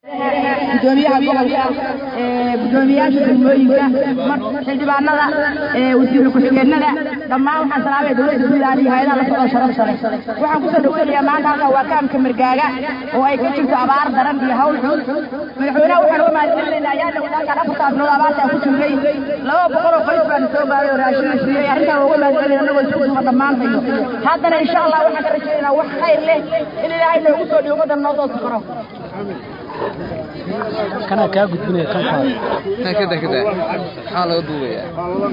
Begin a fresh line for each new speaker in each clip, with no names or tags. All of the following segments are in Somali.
gudoomiyaha gobolka gudoomiyaasha degmooyinka xildhibaanada wasiir ku-xigeenada dhammaan waxaan salaamaya dowladda puntland iyo hay-adaha la socda sharaf sare waxaan kusoo dhowsanayaa maanta halkan waa kaamka margaaga oo ay ka jirto abaar daran iyo hawl xun madaxweynaha waxaan uga mahadcelinaynaa ayaa dhawdaalkan afartaas bilood abaartaa ku jirnay laba boqol oo qoys baana soo gaaray oo raashin la siiyey arrintaan waa uga mahadcelinayna anagoo isku duuba dhammaantayo haddana insha allah waxaan ka rajaynaynaa wax khayr leh in ilaahay noogu soo dhigo ummaddan noo soo safaro
kana kaa gudbinaya kan kale
kan kada kada maxaa laga duubayaa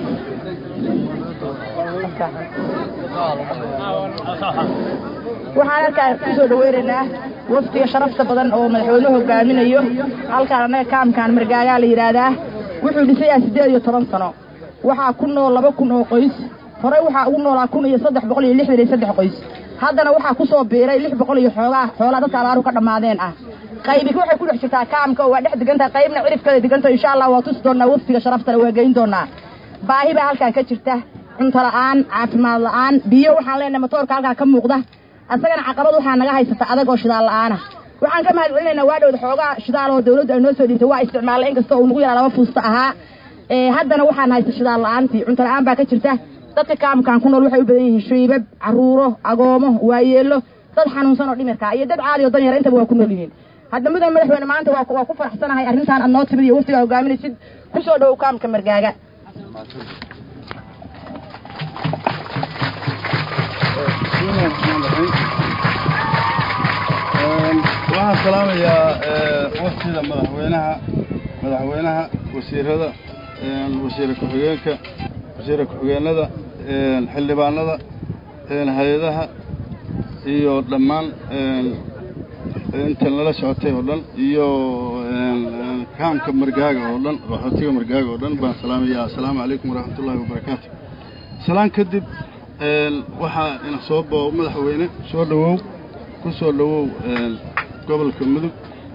waxaan halkaa kusoo dhaweynaynaa waftiga sharafta badan oo madaxweynuhu hogaaminayo halkaan annaga kaamkaan margaagaa la yidhaahdaa wuxuu dhisayaa siddeed iyo toban sano waxaa ku nool laba kun oo qoys horey waxaa ugu noolaa kun iyo saddex boqol iyo lixdan iyo saddex qoys haddana waxaa kusoo biiray lix boqol iyo xoogaa xoolaa dadka abaaru ka dhammaadeen ah qaybi waxay ku dhex jirtaa kaamka oo waa dhex degantaha qaybna cirifkada deganta insha allah waa tusi doonaa waftiga sharaftale waa geyn doonaa baahi baa halkaan ka jirta cunto la'aan caafimaad la'aan biyo waxaan leenahay matoorka halkaa ka muuqda asagana caqabad waxaa naga haysata adag oo shidaal la'aana waxaan ka mahad celinaynaa waa dhowda xoogaa shidaal oo dawladdu ay noo soo dhiibtay waa isticmaalay inkastoo uu nagu yaraa laba fuusta ahaa haddana waxaan haysta shidaal la'aantii cunto la'aan baa ka jirta dadka kaamkaan ku nool waxay u badan yihiin shiibab caruuro agoomo waayeelo dad xanuunsan oo dhimirka iyo dad caadi oo danyara intaba waa ku nool yihiin hadda mudan madaxweyne maanta waa ku faraxsanahay arrintaan aad noo timid iyo waftigaa hogaaminaysid kusoo dhowow kaamka margaaga
waxaan salaamayaa waftida madaxweynaha madaxweynaha wasiirada wasiira ku-xigeenka wasiira ku-xigeenada xildhibaanada hay-adaha iyo dhammaan intan lala socotay oo dhan iyo kaamka margaaga oo dhan qaxootiga margaaga oo dhan baan salaamayaa assalaamu calaykum waraxmatullaahi wabarakaatu salaan kadib waxaa ina soo boo madaxweyne soo dhowow ku soo dhowow gobolka mudug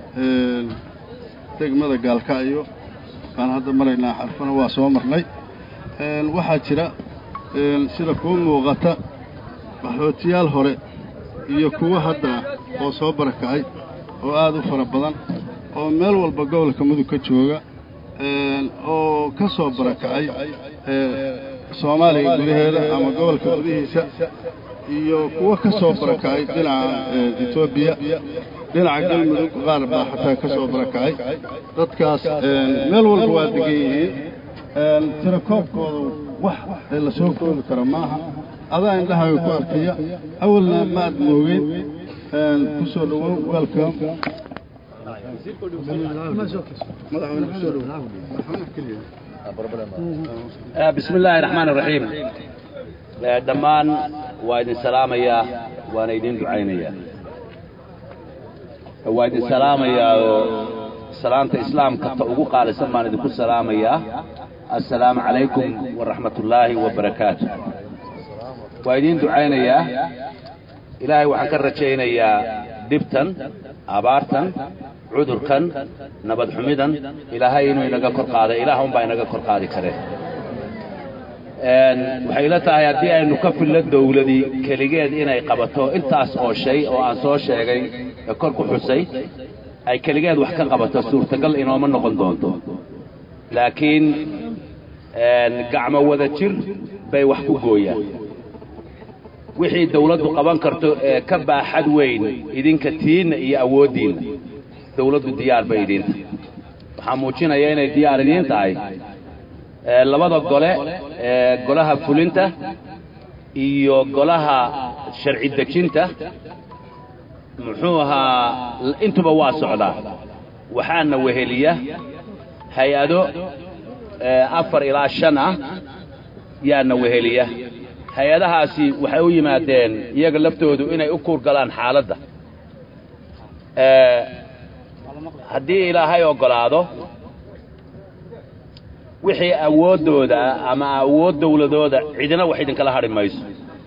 degmada gaalkacyo baan hadda maraynaa xarfana waa soo marnay waxaa jira sida kuu muuqata qaxootiyaal hore iyo kuwa hadda oo soo barakacay oo aad u fara badan oo meel walba gobolka mudug ka jooga oo ka soo barakacay soomaaliya gudaheeda ama gobolka gudihiisa iyo kuwo ka soo barakacay dhinaca etoobiya dhinaca galmudug qaar baa xataa ka soo barakacay dadkaas meel walba waa degan yihiin tirakoobkoodu wax la soo koobi karo maaha adaa indhahaaga ku arkaya awalna ma aad moogeen ku soo dhowow welcome madaxweyne kusoo dhowow
bismi illaahi raxmaan iraxiim dhammaan waa idin salaamayaa waana idin ducaynayaa waa idin salaamayaa oo salaanta islaamka ta ugu qaalisan baan idinku salaamayaa assalaamu calaykum waraxmat ullaahi wabarakaatu waa idiin ducaynayaa ilaahay waxaan ka rajaynayaa dhibtan abaartan cudurkan nabad xumidan ilaahay inuu inaga kor qaaday ilaah unbaa inaga kor qaadi kareen waxay ila tahay haddii aynu ka fillo dawladii keligeed inay qabato intaas oo shay oo aan soo sheegay ee kor ku xusay ay keligeed wax ka qabato suurtagal inooma noqon doonto laakiin gacmo wada jir bay wax ku gooyaan wixii dawladdu qaban karto ee ka baaxad weyn idinka tiinna iyo awooddiinna dawladdu diyaar bay idiinta waxaa muujinaya inay diyaar idiin tahay labada gole ee golaha fulinta iyo golaha sharci dejinta muxuu ahaa intuba waa socdaa waxaana weheliya hay-ado afar ilaa shan ah yaana weheliya hay-adahaasi waxay u yimaadeen iyaga laftoodu inay u kuur galaan xaaladda haddii ilaahay oggolaado wixii awooddooda ama awood dawladooda cidina wax idinkala hadhi mayso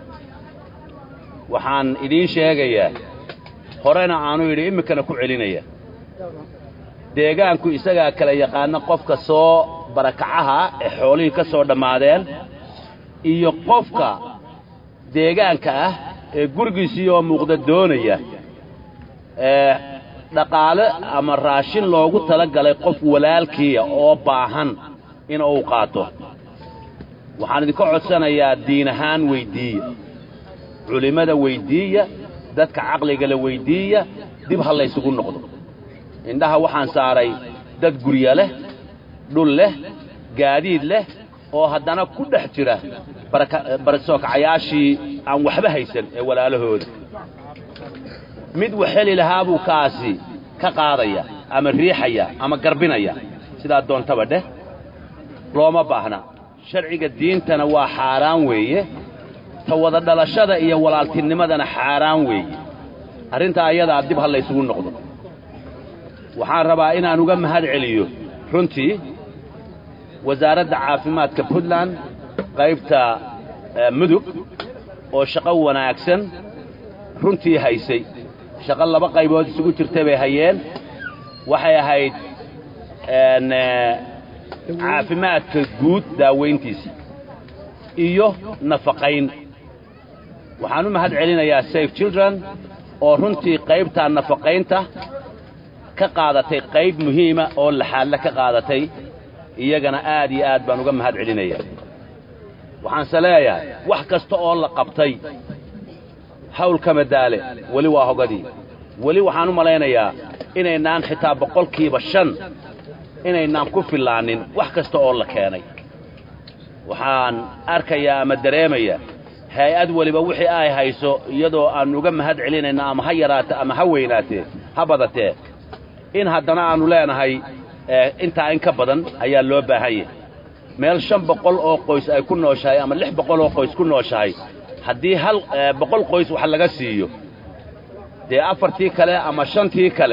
waxaan idiin sheegayaa horena aanu yidhi iminkana ku celinaya deegaanku isagaa kala yaqaana qofka soo barakacaha ee xoolihii ka soo dhammaadeen iyo qofka deegaanka ah ee gurigiisii oo muuqda doonaya dhaqaale ama raashin loogu tala galay qof walaalkiiya oo baahan in uu qaato waxaan idinka codsanayaa diin ahaan weyddiiya culimmada weyddiiya dadka caqligala weyddiiya dib ha laysugu noqdo indhaha waxaan saaray dad gurya leh dhul leh gaadiid leh oo haddana ku dhex jira barsookacayaashii aan waxba haysan ee walaalahooda mid wax heli lahaa buu kaasi ka qaadaya ama riixaya ama garbinaya sidaa doontaba dheh looma baahna sharciga diintana waa xaaraan weeye ta wada dhalashada iyo walaaltinimadana xaaraan weeye arrintaa ayadaa dib ha laysugu noqdo waxaan rabaa inaan uga mahad celiyo runtii wasaaradda caafimaadka puntland qaybta mudug oo shaqo wanaagsan runtii haysay shaqo laba qaybood isugu jirta bay hayeen waxay ahayd caafimaadka guud daawayntiisa iyo nafaqayn waxaan u mahad celinayaa safe children oo runtii qaybtaa nafaqaynta ka qaadatay qayb muhiima oo laxaadle ka qaadatay iyagana aad iyo aad baan uga mahad celinayaa waxaanse leeyahay wax kasta oo la qabtay hawlka madaale weli waa hogadii weli waxaan u malaynayaa inaynaan xitaa boqolkiiba shan inaynaan ku fillaanin wax kasta oo la keenay waxaan arkayaa ama dareemayaa hay-ad weliba wixii ay hayso iyadoo aan uga mahad celinayna ama ha yaraate ama ha weynaatee ha badatee in haddana aannu leenahay intaa in ka badan ayaa loo baahan yahay meel shan boqol oo qoys ay ku nooshahay ama lix boqol oo qoys ku nooshahay haddii hal boqol qoys wax laga siiyo dee afartii kale ama shantii kale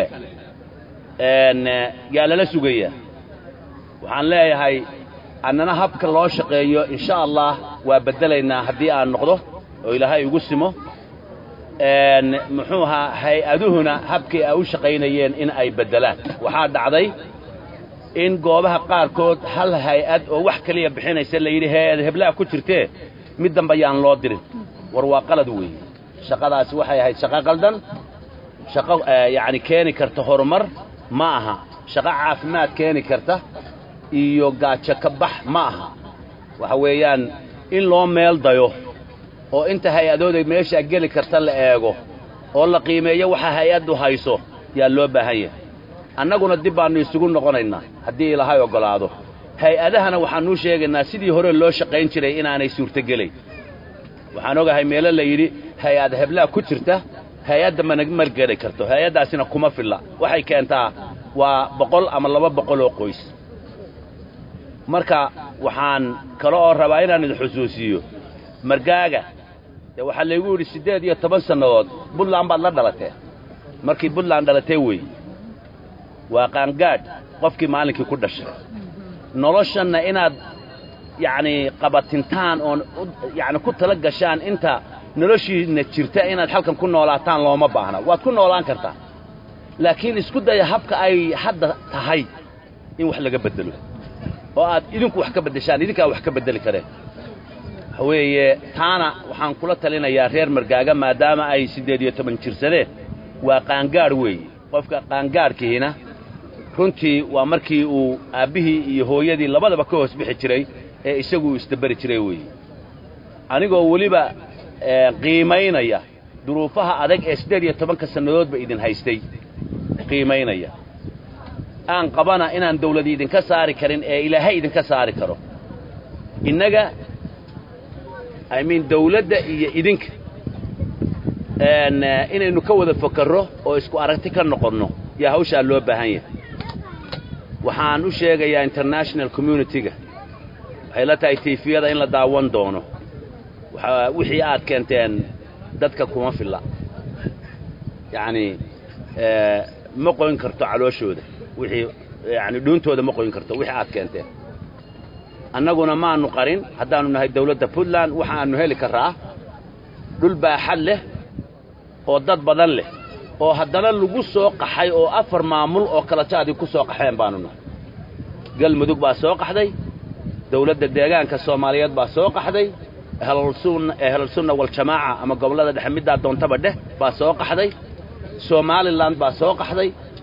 yaa lala sugayaa waxaan leeyahay annana habka loo shaqeeyo insha allah waa beddelaynaa haddii aan noqdo oo ilaahay igu simo muxuu ahaa hay-aduhuna habkii ay u shaqaynayeen in ay beddelaan waxaa dhacday in goobaha qaarkood hal hay-ad oo wax keliya bixinaysa la yidhi hay-ad heblaha ku jirtee mid damba yaan loo dirin war waa qalad weeye shaqadaasi waxay ahayd shaqo qaldan shaqo yacni keeni karta horumar ma aha shaqo caafimaad keeni karta iyo gaajo ka bax ma aha waxa weeyaan in loo meel dayo oo inta hay-adooda meeshaa geli karta la eego oo la qiimeeyo waxa hay-addu hayso yaa loo baahan yahay annaguna dib baannu isugu noqonaynaa haddii ilaahay oggolaado hay-adahana waxaannuu sheegaynaa sidii hore loo shaqayn jiray inaanay suurtogelayn waxaan ogahay meelo la yidhi hay-ad heblaa ku jirta hay-adda mana margeli karto hay-addaasina kuma filla waxay keentaa waa boqol ama laba boqol oo qoys marka waxaan kale oo rabaa inaan idin xusuusiiyo margaaga dee waxaa laygu yidhi siddeed iyo toban sannadood buntland baad la dhalatee markii buntland dhalatee weeye waa qaangaadh qofkii maalinkii ku dhashay noloshanna inaad yacnii qabatintaan oon yacni ku tala gashaan inta noloshiinna jirta inaad halkan ku noolaataan looma baahna waad ku noolaan kartaa laakiin isku daya habka ay hadda tahay in wax laga beddelo oo aad idinku wax ka beddeshaan idinkaa wax ka beddeli kareen waxa weeye taana waxaan kula talinayaa reer margaaga maadaama ay siddeed iyo toban jirsadeen waa qaangaadh weeye qofka qaangaadhkiina runtii waa markii uu aabbihii iyo hooyadii labadaba ka hoos bixi jiray ee isagu uu isdaberi jiray weeye anigoo weliba qiimaynaya duruufaha adag ee siddeed iyo tobanka sannadoodba idin haystay qiimaynaya aan qabana inaan dawladi idinka saari karin ee ilaahay idinka saari karo innaga i mean dawladda iyo idinka inaynu ka wada fakarro oo isku aragti ka noqonno yaa hawshaa loo baahan yahay waxaan u sheegayaa international community-ga waxay la tahay tiifiyada in la daawan doono wixii aad keenteen dadka kuma filla yacnii ma qoyn karto calooshooda wixii yacni dhuuntooda ma qoyn karto wixii aad keenteen annaguna maannu qarin haddaannu nahay dawladda puntland waxaannu heli karraa dhul baaxad leh oo dad badan leh oo haddana lagu soo qaxay oo afar maamul oo kala jaadii ku soo qaxeen baannu nahay galmudug baa soo qaxday dawladda deegaanka soomaaliyeed baa soo qaxday ehlalsunna waljamaaca ama gobollada dhexe middaa doontaba dheh baa soo qaxday somalilan baa soo qaxday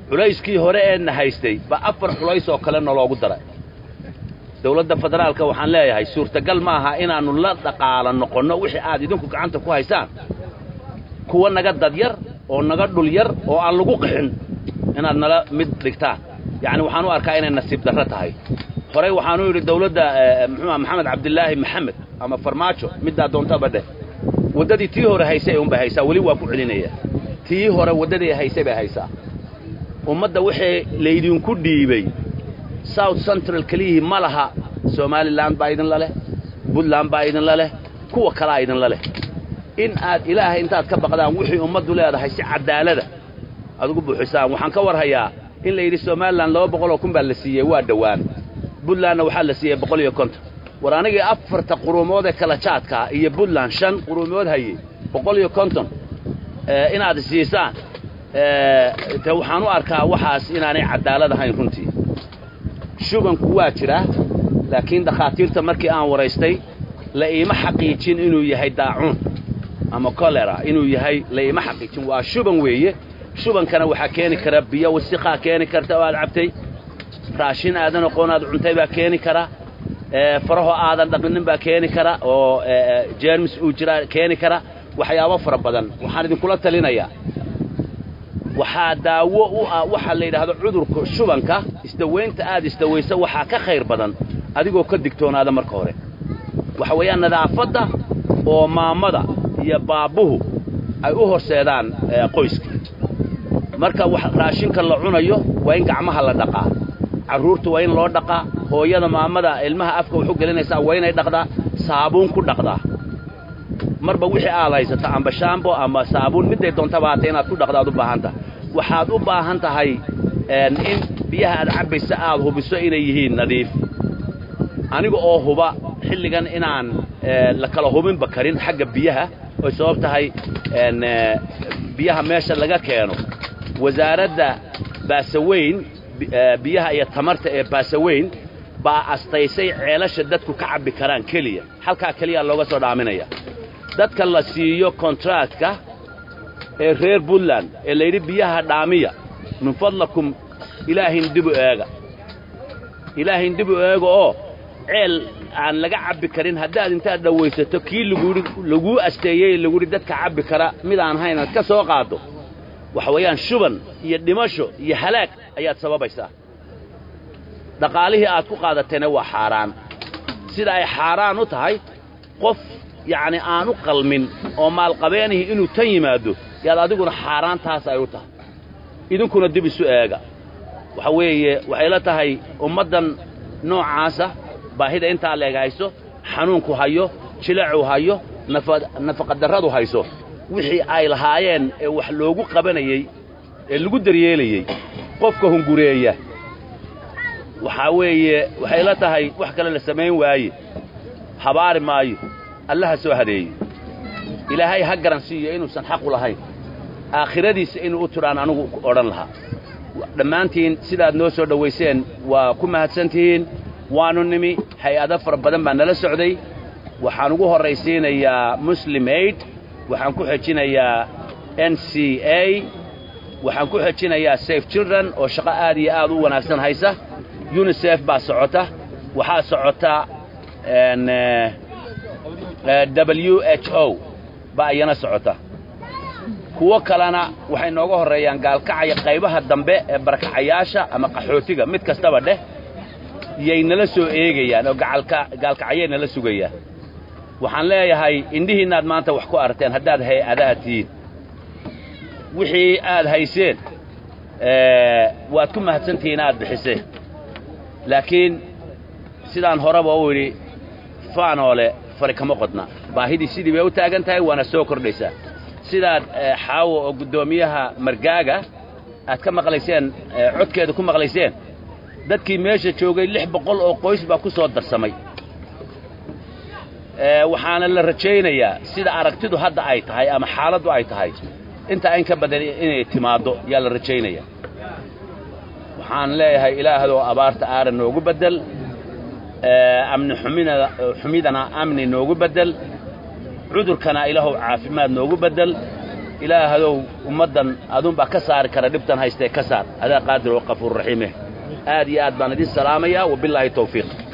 culayskii hore eena haystay ba afar culays oo kale naloogu daray dawladda federaalka waxaan leeyahay suurtagal ma aha inaannu la dhaqaala noqonno wixii aad idinku gacanta ku haysaan kuwa naga dadyar oo naga dhul yar oo aan lagu qixin inaad nala mid dhigtaan yacni waxaan u arkaa inay nasiib darro tahay horey waxaanu yidhi dawladda muxuuha maxamed cabdilaahi maxamed ama farmaajo middaa doontaba dheh waddadii tii hore haysay unbay haysaa weli waa ku celinaya tii hore waddadii haysay bay haysaa ummadda wixii laydinku dhiibay south central keliyihii ma laha somalilan baa idinla leh puntland baa idinla leh kuwa kalaa idinla leh in aad ilaahay intaad ka baqdaan wixii ummaddu leedahay si cadaalada aad ugu buuxisaan waxaan ka warhayaa in la yidhi somalilan laba boqoloo kun baa la siiyey waa dhowaan puntlandna waxaa la siiyey boqol iyo konton war anigii afarta quruumood ee kala jaadkaa iyo puntland shan quruumood hayey boqol iyo konton inaad siisaan de waxaan u arkaa waxaas inaanay cadaalad ahayn runtii shubanku waa jiraa laakiin dakhaatiirta markii aan waraystay la iima xaqiijin inuu yahay daacuun ama kolera inuu yahay la iima xaqiijin waa shuban weeye shubankana waxaa keeni kara biyo wasiqaa keeni karta oo aad cabtay raashin aadan aqoon aad cuntay baa keeni kara farahoo aadan dhaqinin baa keeni kara oo jeermis uu jiraa keeni kara waxyaabo fara badan waxaan idinkula talinayaa waxaa daawo u ah waxaa la yidhaahdo cudurka shubanka isdawaynta aad isdawaysa waxaa ka khayr badan adigoo ka digtoonaada marka hore waxa weeyaan nadaafadda oo maamada iyo baabbuhu ay u horseedaan qoyska marka raashinka la cunayo waa in gacmaha la dhaqaa carruurta waa in loo dhaqaa hooyada maamada ilmaha afka waxu gelinaysaa waa inay dhaqdaa saabuun ku dhaqdaa marba wixii aad haysato amba shaambo ama saabuun midday doontaba haatee inaad ku dhaqdaad u baahan tahay waxaad u baahan tahay in biyaha aad cabbaysa aad hubiso inay yihiin nadiif aniga oo huba xilligan inaan la kala hubinba karin xagga biyaha oy sabab tahay biyaha meesha laga keeno wasaaradda baasaweyn biyaha iyo tamarta ee baasaweyn baa astaysay ceelasha dadku ka cabbi karaan keliya halkaa keliyaa looga soo dhaaminaya dadka la siiyo kontractka ee reer puntland ee layidhi biyaha dhaamiya min fadlakum ilaahin dibu eega ilaahin dibu eega oo ceel aan laga cabbi karin haddaad intaad dhawaysato kii laguhi laguu asteeyey laguhi dadka cabbi kara mid aan hayn aad ka soo qaaddo waxa weeyaan shuban iyo dhimasho iyo halaag ayaad sababaysaa dhaqaalihii aad ku qaadatayna waa xaaraan sida ay xaaraan u tahay qof yacni aan u qalmin oo maalqabeenihi inuu tan yimaado yaad adiguna xaaraantaas ay u tahay idinkuna dib isu eega waxa weeye waxay la tahay ummaddan noocaasa baahida intaa leeg hayso xanuunku hayo jilacu hayo nafaqadarradu hayso wixii ay lahaayeen ee wax loogu qabanayey ee lagu daryeelayey qofka hungureeya waxaa weeye waxay la tahay wax kale la samayn waaye habaari maayo allaha soo hadeeye ilaahay ha garan siiyo inuusan xaqu lahayn aakhiradiisa inuu u tudhaan anugu odhan lahaa dhammaantiin sidaad noo soo dhowayseen waa ku mahadsantihiin waannu nimi hay-ado fara badan baa nala socday waxaan ugu horraysiinayaa muslim aid waxaan ku xejinayaa n c a waxaan ku xejinayaa safe children oo shaqo aad iyo aad u wanaagsan haysa unisef baa socota waxaa socota w h o baa iyana socota kuwo kalena waxay nooga horreeyaan gaalkacaya qaybaha dambe ee barakacayaasha ama qaxootiga mid kastaba dheh yay nala soo eegayaan oo gaalkacyay nala sugayaan waxaan leeyahay indhihiinnaad maanta wax ku aragteen haddaad hay-adaha tihiin wixii aad hayseen waad ku mahadsantihiin aad bixiseen laakiin sidaan horeba u idhi faanoole fari kama qodna baahidii sidii bay u taagan tahay waana soo kordhaysaa sidaad xaawo oo guddoomiyaha margaaga aad ka maqlayseen codkeeda ku maqlayseen dadkii meesha joogay lix boqol oo qoys baa ku soo darsamay waxaana la rajaynayaa sida aragtidu hadda ay tahay ama xaaladdu ay tahay intaa in ka badan inay timaaddo yaa la rajaynaya waxaan leeyahay ilaahadoo abaarta aaran noogu beddel amni xumida xumidana amni noogu beddel cudurkana ilaahow caafimaad noogu beddel ilaahadow ummaddan adunbaa ka saari kara dhibtan haystee ka saar adaa qaadir oo qafuur raxiime aad iyo aad baan idin salaamayaa wabilaahi tawfiiq